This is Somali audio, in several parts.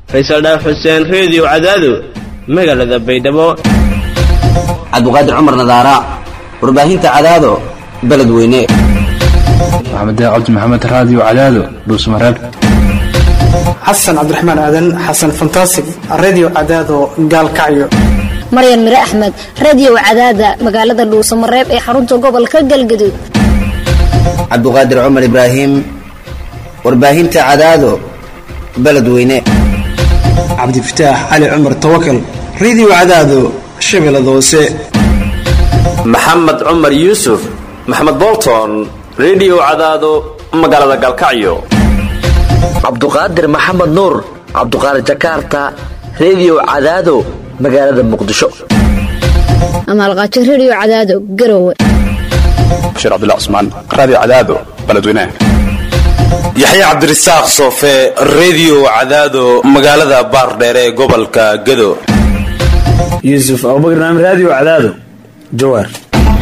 faysal dhaaf xuseen reediyo cadaado magaalada baydhabo cabdiqaadir cumar nadaara warbaahinta cadaado beledweyne maxamed cabdi maxamed raadiyo cadaado dhuusmareeb xasan cabdiraxmaan aadan xasan fantasig redio cadaado gaalkacyo maryan mire axmed radio cadaada magaalada dhuusamareeb ee xarunta gobolka galgaduud cabdiqaadir cumar ibraahim warbaahinta cadaado beledweyne cabdifataax cali cumar tawakal redio cadaado shabeellada hoose maxamed cumar yuusuf maxamed bolton redio cadaado magaalada gaalkacyo cabduqaadir maxamed nuur cabduqaadir jakarta redio cadaado magaalada muqdisho amaalqaajo radio cadaado garowe bashiir cabdilla cusmaan raadiyo cadaado beledweynaha yaxya cabdirasaaq soofe redio cadaado magaalada baardheere ee gobolka gado yuusuf abubakar naam raadiyo cadaado jawaar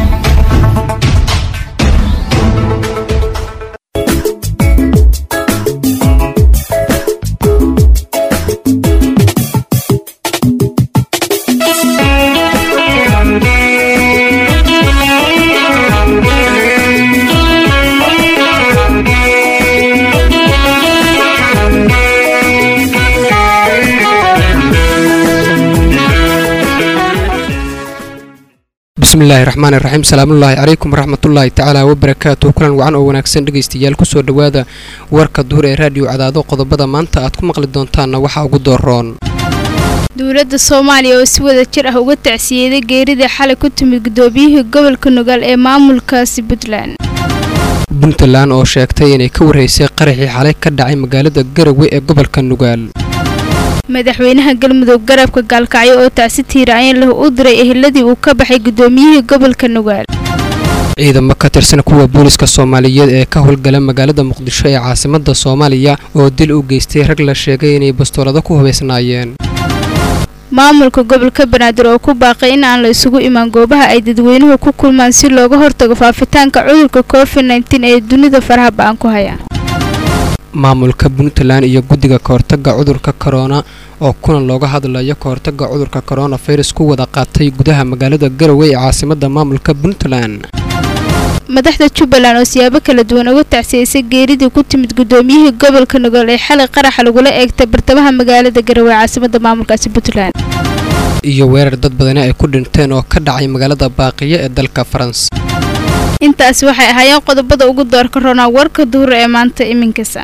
bismillahi raxmaani raxiim salaamullaahi calaykum waraxmatullaahi tacaala wabarakaatu kulan wacan oo wanaagsan dhegaystayaal kusoo dhowaada warka duhur ee raadiyo cadaado qodobada maanta aad ku maqli doontaanna waxaa ugu dooroon dowladda soomaaliya oo si wada jir ah uga tacsiyeeday geerida xalay ku timid gudoomiyihii gobolka nugaal ee maamulkaasi puntland puntland oo sheegtay inay ka warraysay qaraxii xalay ka dhacay magaalada garowe ee gobolka nugaal madaxweynaha galmudug garabka gaalkacyo oo tacsi tiiraayan leh u diray eheladii uu ka baxay gudoomiyihii gobolka nugaal ciidamo ka tirsan kuwa booliska soomaaliyeed ee ka howlgala magaalada muqdisho ee caasimada soomaaliya oo dil u geystay rag la sheegay inay bastoolado ku hubaysnaayeen maamulka gobolka banaadir oo ku baaqay in aan la isugu imaan goobaha ay dadweynuhu ku kulmaan si looga hortago faafitaanka cudurka covid nteen ee dunida faraha ba-an ku haya maamulka puntland iyo guddiga kahortaga cudurka korona oo kulan looga hadlayo kahortaga cudurka koronafirus ku wada qaatay gudaha magaalada garowe ee caasimada maamulka puntland madaxda jubbaland oo siyaabo kala duwan uga tacsiyeysay geeridii ku timid gudoomiyihii gobolka nugaal ee xalay qaraxa lagula eegtay bartamaha magaalada garowe ee caasimada maamulkaasi puntland iyo weerar dad badani ay ku dhinteen oo ka dhacay magaalada baaqiyo ee dalka faransa intaasi waxay ahaayeen qodobada ugu doorka roonaa warka duhur ee maanta iminkasa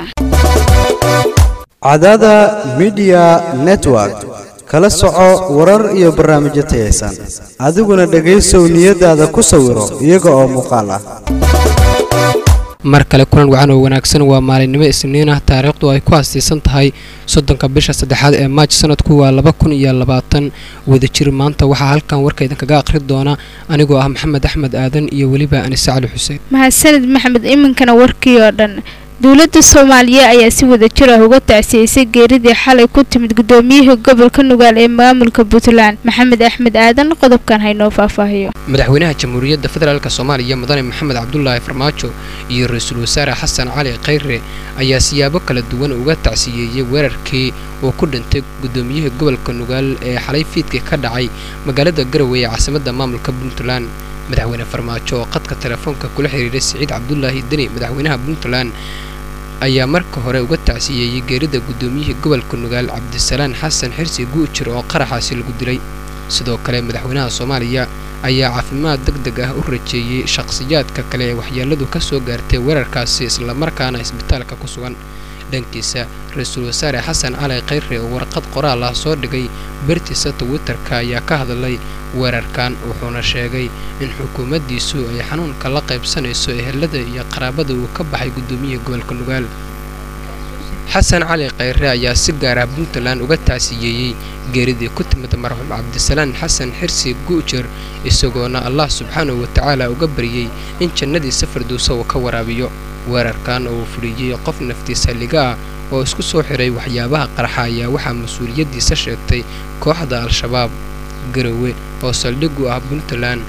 cadaada midiya network kala soco warar iyo barnaamijyo tayaysan adiguna dhegaysow niyadaada ku sawiro iyaga oo muuqaal ah mar kale kulan wacan oo wanaagsan waa maalinimo isniin ah taariikhdu ay ku hasiisan tahay soddonka bisha saddexaad ee maaj sanadku waa laba kun iyo labaatan wadajir maanta waxaa halkan warka idinkaga akhri doona anigoo ah maxamed axmed aadan iyo weliba anise cali xuseen mahadsanid maxamed iminkana warkii oo dhan dowladda soomaaliya ayaa si wada jir ah uga tacsiyeysay geeridii xalay ku timid gudoomiyihii gobolka nugaal ee maamulka puntland maxamed axmed aadan qodobkan haynoo faahfaahiyo madaxweynaha jamhuuriyadda federaalk soomaaliya mudane maxamed cabdulaahi farmaajo iyo ra-iisul wasaare xasan cali khayre ayaa siyaabo kala duwan uga tacsiyeeyey weerarkii uu ku dhintay gudoomiyihii gobolka nugaal ee xalay fiidkii ka dhacay magaalada garowe ee caasimada maamulka puntland madaxweyne farmaajo oo qadka telefoonka kula xiriiray siciid cabdulaahi deni madaxweynaha puntland ayaa marka hore uga tacsiyeeyey geerida gudoomiyihii gobolka nugaal cabdisalaan xasan xirsi guujir oo qaraxaasi lagu dilay sidoo kale madaxweynaha soomaaliya ayaa caafimaad deg deg ah u rajeeyey shaqhsiyaadka kale ee waxyeeladu ka soo gaartay weerarkaasi islamarkaana isbitaalka ku sugan dhankiisa ra-iisul wasaare xasan cali khayre oo warqad qoraal ah soo dhigay bartiisa twitterka ayaa ka hadlay weerarkan wuxuuna sheegay in xukuumaddiisu ay xanuunka la qaybsanayso ehelada iyo qaraabada uu ka baxay gudoomiyihii gobolka nugaal xasan cali khayre ayaa si gaar ah puntland uga tacsiyeeyey geeridii ku timid marxuum cabdisalaan xasan xirsi guujer isagoona allah subxaanahu watacaala uga baryey in jannadiisa firdowsa uu ka waraabiyo weerarkan oo uu fuliyey qof naftiisa liga ah oo isku soo xiray waxyaabaha qarxa ayaa waxaa mas-uuliyaddiisa sheegtay kooxda al-shabaab garowe oo saldhig u ah puntland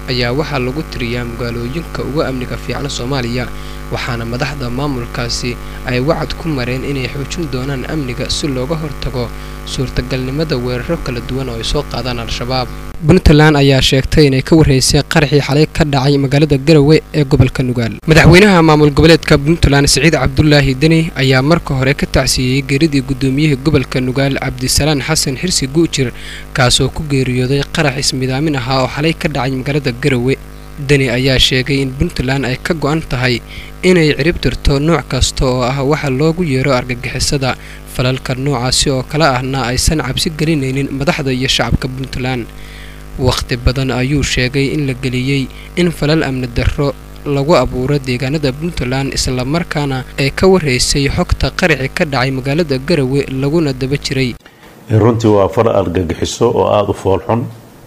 ayaa waxaa lagu tiriyaa magaalooyinka ugu amniga fiican soomaaliya waxaana madaxda maamulkaasi ay wacad ku mareen inay xoojin doonaan amniga si looga hortago suurtagalnimada weeraro kala duwan oo ay soo qaadaan al-shabaab puntland ayaa sheegtay inay ka warreysay qaraxii xalay ka dhacay magaalada garowe ee gobolka nugaal madaxweynaha maamul goboleedka puntland siciid cabdulaahi deni ayaa marka hore ka tacsiiyey geeridii gudoomiyihii gobolka nugaal cabdisalaan xasan xirsi guujir kaasoo ku geeriyooday qarax ismidaamin ahaa oo xalay ka dhacay magaalada garowe deni ayaa sheegay in puntland ay ka go'an tahay inay ciribtirto nooc kasta oo ah waxa loogu yeero argagixisada falalka noocaasi oo kale ahna aysan cabsi gelinaynin madaxda iyo shacabka puntland wakhti badan ayuu sheegay in la geliyey in falal amni darro lagu abuuro deegaanada puntland islamarkaana ay ka warreysay xogta qaraxi ka dhacay magaalada garowe laguna daba jiray runtii waa far argagixiso oo aada u foolxun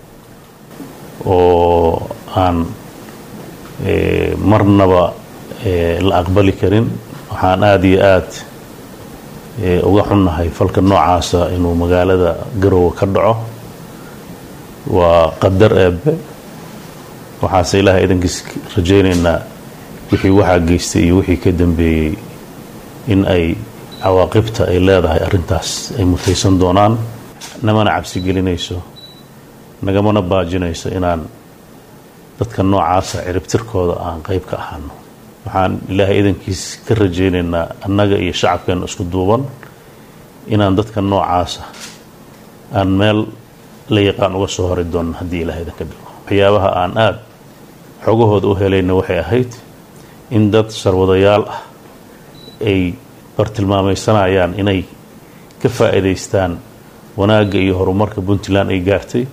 oo aan marnaba la aqbali karin waxaan aada iyo aada uga xunnahay falka noocaasa inuu magaalada garowe ka dhaco waa qadar eebbe waxaase ilaahay idankiis rajaynaynaa wixii waxaa geystay iyo wixii ka dambeeyey in ay cawaaqibta ay leedahay arrintaas ay mutaysan doonaan namana cabsi gelinayso nagamana baajinayso inaan dadka noocaasa ciribtirkooda aan qayb ka ahaano waxaan ilaahay idankiis ka rajaynaynaa annaga iyo shacabkeena isku duuban inaan dadka noocaasa aan meel la yaqaan uga soo hori doonno haddii ilahay idanka dhigo waxyaabaha aan aada xogahooda u helayna waxay ahayd in dad sarwadayaal ah ay bartilmaamaysanayaan inay ka faa'iidaystaan wanaagga iyo horumarka puntland ay gaartay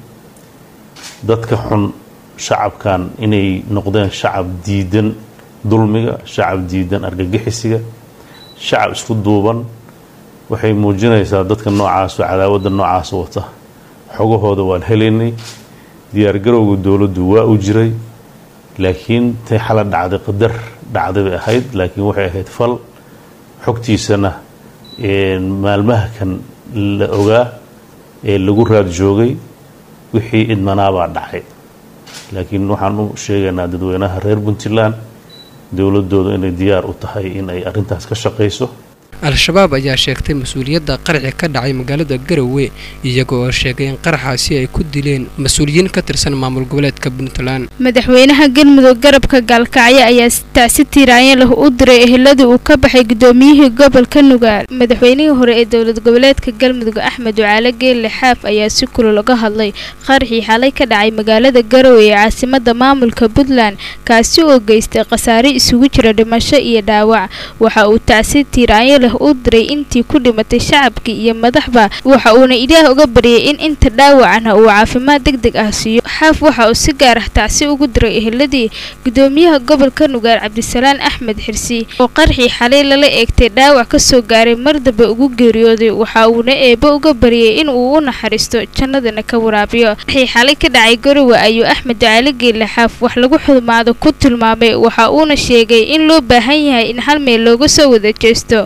dadka xun shacabkan inay noqdeen shacab diidan dulmiga shacab diidan argagixisiga shacab isku duuban waxay muujinaysaa dadka noocaas oo cadaawadda noocaas wata xogahooda waan helaynay diyaargarowga dowladdu waa u jiray laakiin tay xala dhacday qadar dhacday bay ahayd laakiin waxay ahayd fal xogtiisana maalmaha kan la ogaa ee lagu raad joogay wixii idmanaabaa dhacay laakiin waxaan u sheegaynaa dadweynaha reer puntland dowladooda inay diyaar u tahay in ay arrintaas ka shaqayso al-shabaab ayaa sheegtay mas-uuliyadda qaraxi ka dhacay magaalada garowe iyaga oo sheegay in qaraxaasi ay ku dileen mas-uuliyiin ka tirsan maamul goboleedka puntland madaxweynaha galmudug garabka gaalkacyo ayaa tacsi tiiraanya leh u diray eheladii uu ka baxay gudoomiyihii gobolka nugaal madaxweynihii hore ee dowlad goboleedka galmudug axmed ducaale geelle xaaf ayaa si kulul uga hadlay qaraxii xalay ka dhacay magaalada garowe ee caasimada maamulka puntland kaasi oo geystay khasaare isugu jira dhimasho iyo dhaawac waxa uu tacsi tiiraanya u diray intii ku dhimatay shacabkii iyo madaxba waxa uuna ilaah uga baryay in inta dhaawacana uu caafimaad deg deg ah siiyo xaaf waxa uu si gaar ah tacsi ugu diray eheladii gudoomiyaha gobolka nugaal cabdisalaan axmed xirsi oo qarxii xalay lala eegtay dhaawac ka soo gaaray mar dambe ugu geeriyooday waxa uuna eebbe uga baryay in uu u naxariisto jannadana ka waraabiyo qarxii xalay ka dhacay garowe ayuu axmed ducaale geelle xaaf wax lagu xumaado ku tilmaamay waxa uuna sheegay in loo baahan yahay in hal meel looga soo wada jeesto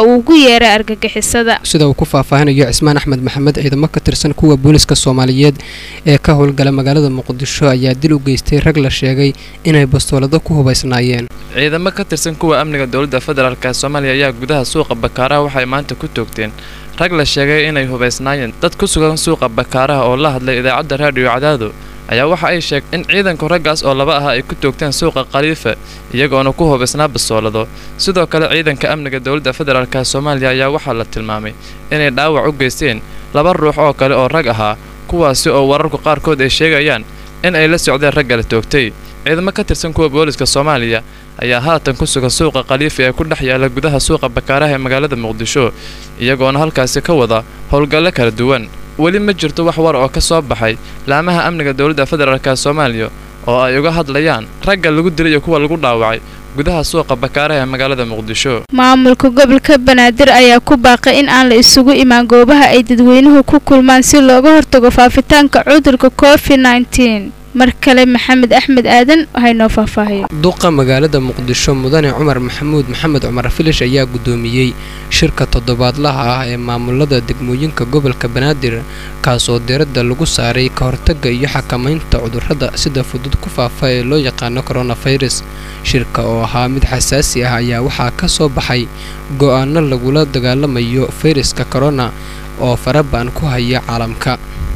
sida uu ku faahfaahinayo cismaan axmed maxamed ciidamo ka tirsan kuwa booliska soomaaliyeed ee ka howlgala magaalada muqdisho ayaa dil u geystay rag la sheegay inay bastoolado ku hubaysnaayeen ciidamo ka tirsan kuwa amniga dowladda federaalk soomaaliya ayaa gudaha suuqa bakaaraha waxay maanta ku toogteen rag la sheegay inay hubaysnaayeen dad ku sugan suuqa bakaaraha oo la hadlay idaacadda raadiyo cadaado ayaa waxa ay sheegtay in ciidanku raggaas oo laba ah ay ku toogteen suuqa khaliifa iyagoona ku hubaysnaa basoolado sidoo kale ciidanka amniga dowladda federaalk soomaaliya ayaa waxaa la tilmaamay inay dhaawac u geysteen laba ruux oo kale oo rag ahaa kuwaasi oo wararku qaarkood ay sheegayaan in ay la socdeen ragga la toogtay ciidamo ka tirsan kuwa booliska soomaaliya ayaa haatan ku sugan suuqa khaliifa ee ku dhex yaala gudaha suuqa bakaaraha ee magaalada muqdisho iyagoona halkaasi ka wada howlgallo kala duwan weli ma jirto wax war oo ka soo baxay laamaha amniga dowladda federaalk soomaaliya oo ay uga hadlayaan ragga lagu dilay iyo kuwa lagu dhaawacay gudaha suuqa bakaaraha ee magaalada muqdisho maamulka gobolka banaadir ayaa ku baaqay in aan la isugu imaan goobaha ay dadweynuhu ku kulmaan si looga hortago faafitaanka cudurka covid nneteen mar kale maxamed axmed aadan haynoo faahfaahiyo duqa magaalada muqdisho mudane cumar maxamuud maxamed cumar filish ayaa guddoomiyey shirka toddobaadlaha ah ee maamulada degmooyinka gobolka banaadir kaasoo diradda lagu saaray ka hortagga iyo xakamaynta cudurrada sida fudud ku faafa ee loo yaqaano koronafirus shirka oo ahaa mid xasaasi ah ayaa waxaa ka soo baxay go'aano lagula dagaalamayo fayraska korona oo faraba'an ku haya caalamka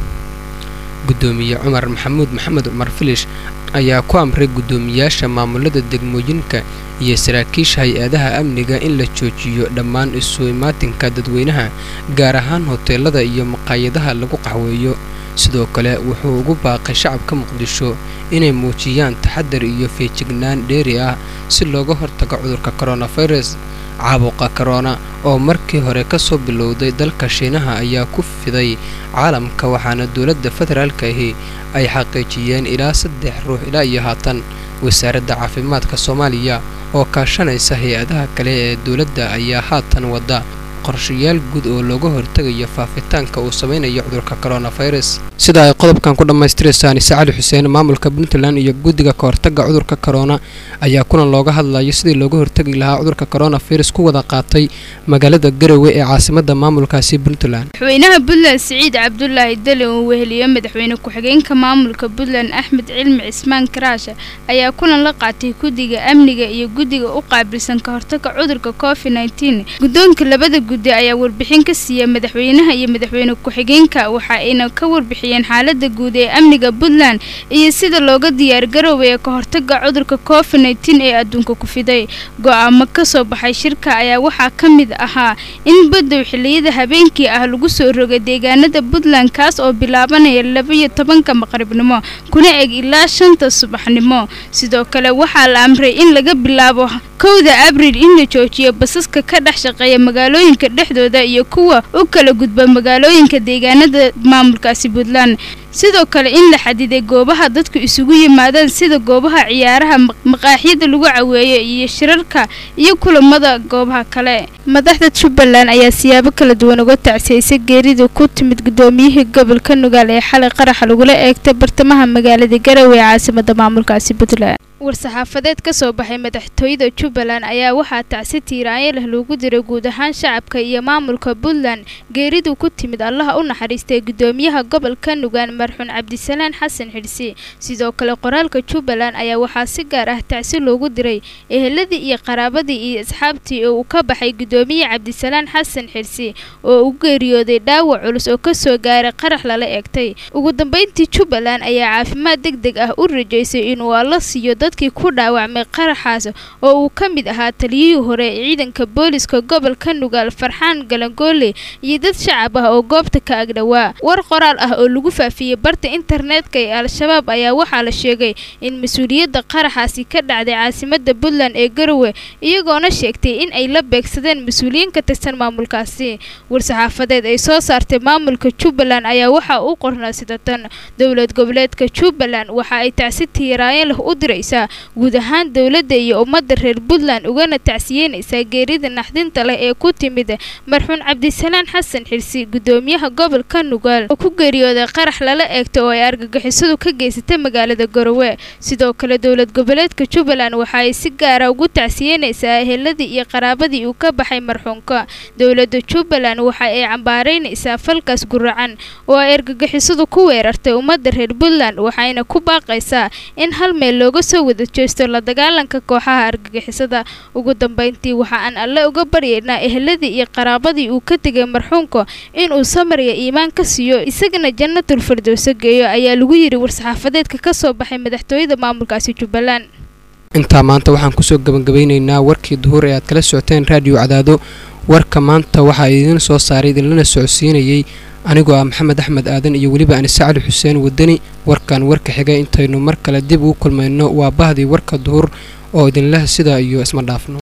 guddoomiye cumar maxamuud maxamed cumar filish ayaa ku amray guddoomiyaasha maamulada degmooyinka iyo saraakiisha hay-adaha amniga in la joojiyo dhammaan isu imaatinka dadweynaha gaar ahaan hoteelada iyo maqaayadaha lagu qaxweeyo sidoo kale wuxuu ugu baaqay shacabka muqdisho inay muujiyaan taxadar iyo feejignaan dheeri ah si looga hortago cudurka koronafirus caabuqa korona oo markii hore ka soo bilowday dalka shiinaha ayaa ku fiday caalamka waxaana dowladda federaalka ahi ay xaqiijiyeen ilaa saddex ruux ilaa iyo haatan wasaaradda caafimaadka soomaaliya oo kaashanaysa hay-adaha kale ee dowladda ayaa haatan wadda qorshayaal guud oo looga hortegayo faafitaanka uu samaynayo cudurka koronafirus sida ay qodobkan ku dhammaystiraysaan ise cali xuseen maamulka puntland iyo guddiga ka hortagga cudurka korona ayaa kulan looga hadlayo sidii looga hortegi lahaa cudurka koronafirus ku wada qaatay magaalada garowe ee caasimadda maamulkaasi puntland madaxweynaha puntland siciid cabdulaahi dali uu weheliyo madaxweyne ku-xigeenka maamulka puntland axmed cilmi cismaan karaashe ayaa kulan la qaatay guddiga amniga iyo guddiga u qaabilsan ka hortagga cudurka covid nteen guddoonka labada guddi ayaa warbixin ka siiya madaxweynaha iyo madaxweyne ku-xigeenka waxa ayna ka warbixiyeen xaalada guud ee amniga puntland iyo sida looga diyaargaroway ee ka hortagga cudurka covid nteen ee adduunka ku fiday go-aamo kasoo baxay shirka ayaa waxaa ka mid ahaa in badow xiliyada habeenkii ah lagu soo rogay deegaanada puntland kaas oo bilaabanaya labaiyo tobanka maqribnimo kuna eg ilaa shanta subaxnimo sidoo kale waxaa la amray in laga bilaabo kowda abriil in la joojiyo basaska ka dhex shaqeeya magaalooyinka dhexdooda iyo kuwa u kala gudba magaalooyinka deegaanada maamulkaasi puntland sidoo kale in la xadiday goobaha dadku isugu yimaadaan sida goobaha ciyaaraha maqaaxyada lagu caweeyo iyo shirarka iyo kulamada goobaha kale madaxda jubbaland ayaa siyaabo kala duwan uga tacsiyaysay geerida ku timid gudoomiyihii gobolka nugaal ee xalay qaraxa lagula eegtay bartamaha magaalada garowe ee caasimada maamulkaasi puntland war-saxaafadeed ka soo baxay madaxtooyada jubbaland ayaa waxaa tacsi tiiraanyo leh loogu diray guud ahaan shacabka iyo maamulka puntland geeridu ku timid allaha u naxariistay gudoomiyaha gobolka nugaan marxuun cabdisalaan xasan xidhsi sidoo kale qoraalka jubbaland ayaa waxaa si gaar ah tacsi loogu diray eheladii iyo qaraabadii iyo asxaabtii oo uu ka baxay gudoomiye cabdisalaan xasan xidhsi oo u geeriyooday dhaawac culus oo kasoo gaaray qarax lala eegtay ugu dambeyntii jubbaland ayaa caafimaad deg deg ah u rajaysay inuu alla siiyo dadkii ku dhaawacmay qaraxaas oo uu ka mid ahaa taliyihii hore ee ciidanka booliska gobolka nugaal farxaan galangoole iyo dad shacab ah oo goobta ka agdhowaa war qoraal ah oo lagu faafiyey barta internetka ee al-shabaab ayaa waxaa la sheegay in mas-uuliyadda qaraxaasi ka dhacday caasimada puntland ee garowe iyagoona sheegtay in ay la beegsadeen mas-uuliyiin ka tirsan maamulkaasi war-saxaafadeed ay soo saartay maamulka jubbaland ayaa waxaa u qornaa sida tan dowlad goboleedka jubbaland waxa ay tacsi tiiraayan leh u diraysaa guud ahaan dowladda iyo ummadda reer puntland ugana tacsiyeynaysaa geerida naxdinta leh ee ku timid marxuun cabdisalaan xasan xirsi gudoomiyaha gobolka nugaal oo ku geeriyooday qarax lala eegto oo ay argagixisadu ka geysatay magaalada garowe sidoo kale dowlad goboleedka jubbaland waxa ay si gaara ugu tacsiyeynaysaa eheladii iyo qaraabadii uu ka baxay marxuunka dowladda jubbaland waxa ay cambaaraynaysaa falkaas guracan oo ay argagixisadu ku weerartay ummadda reer puntland waxayna ku baaqaysaa in hal meel looga soo wada jeesto la dagaalanka kooxaha argagixisada ugu dambeyntii waxa aan alle uga baryaynaa eheladii iyo qaraabadii uu ka tegay marxuunka inuu samariya iimaan ka siiyo isagana jannatul firdowso geeyo ayaa lagu yidhi war-saxaafadeedka ka soo baxay madaxtooyada maamulkaasi jubbaland intaa maanta waxaan kusoo gabagabeynaynaa warkii duhur ee aad kala socoteen raadiyo cadaado warka maanta waxaa idiin soo saaray idinlana socodsiinayey anigoo ah maxamed axmed aadan iyo weliba anise cali xuseen wadani warkan warka xiga intaynu mar kale dib ugu kulmayno waa bahdii warka duhur oo idinleh sidaa iyo isma dhaafno